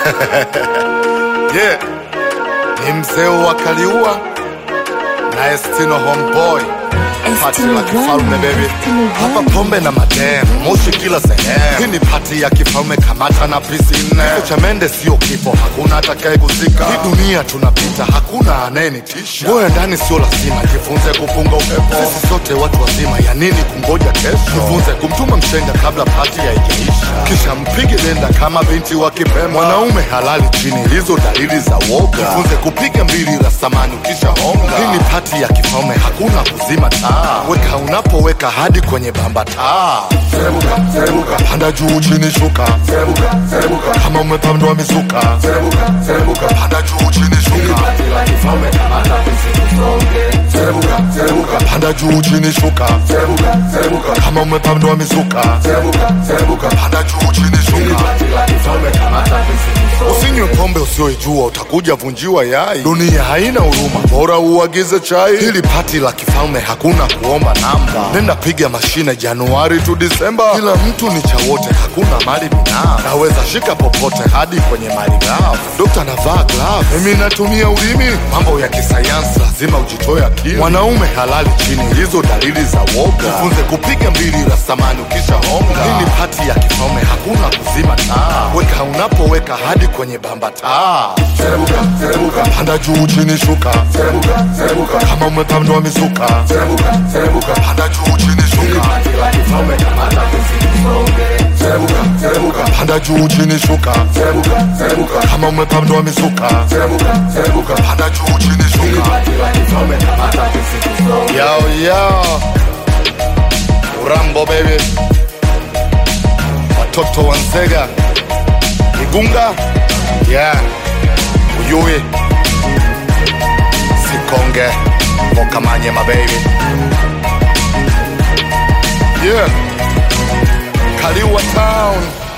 yeah. Ni mzee wa Kaliua na Estino homeboy Pati la kifalme baby, hapa pombe na madem, moshi kila sehemu. Hii ni pati ya kifalme, kamata na pisi nne. Kifo cha mende sio kifo, hakuna atakaye kuzika. Hii dunia tunapita, hakuna anayenitisha. Ngoja ndani sio lazima, jifunze kupunga upepo. Sisi sote watu wazima, ya nini kungoja kesho? Jifunze kumtuma mshenga kabla pati haijaisha, kisha mpige denda kama binti wa Kipemba. Mwanaume halali chini, hizo dalili za woga. Jifunze kupiga mbili la samani ukisha honga. Hii ni pati ya kifalme, hakuna kuzima taa. Weka unapoweka hadi kwenye bamba taa. Serebuka, serebuka, panda juu chini shuka. Serebuka, serebuka, kama umepandwa mizuka. Serebuka, serebuka, panda juu chini shuka. Serebuka, serebuka, panda juu chini shuka. Serebuka, serebuka, kama umepandwa mizuka. Serebuka, serebuka, panda juu chini shuka. Usinywe pombe usioijua, utakuja vunjiwa yai. Dunia haina huruma, bora uagize chai. Hili pati la kifalme, hakuna kuomba namba. Nenda piga mashine Januari tu Disemba. Kila mtu ni cha wote, hakuna mali binafsi. Naweza shika popote hadi kwenye mali ghafi. Dokta anavaa glove, mimi natumia ulimi. Mambo ya kisayansi lazima ujitoe akili. Mwanaume halali chini, hizo dalili za woga. Jifunze kupiga mbili la samani ukisha honga. Hii ni pati ya kifalme, hakuna kuzima taa. Weka unapoweka hadi kwenye bamba taa. Serebuka, serebuka, panda juu chini shuka. Serebuka, serebuka, kama umepandwa mizuka. Serebuka, serebuka, panda juu chini shuka. Serebuka, serebuka, panda juu chini shuka. Serebuka, serebuka, kama umepandwa mizuka. Serebuka, serebuka, panda juu chini shuka. Yo, yo. Urambo baby. Watoto wa Nzega. Igunga. Yeah. Uyui. Sikonge. Mokamanye my baby. Yeah. Kaliwa town.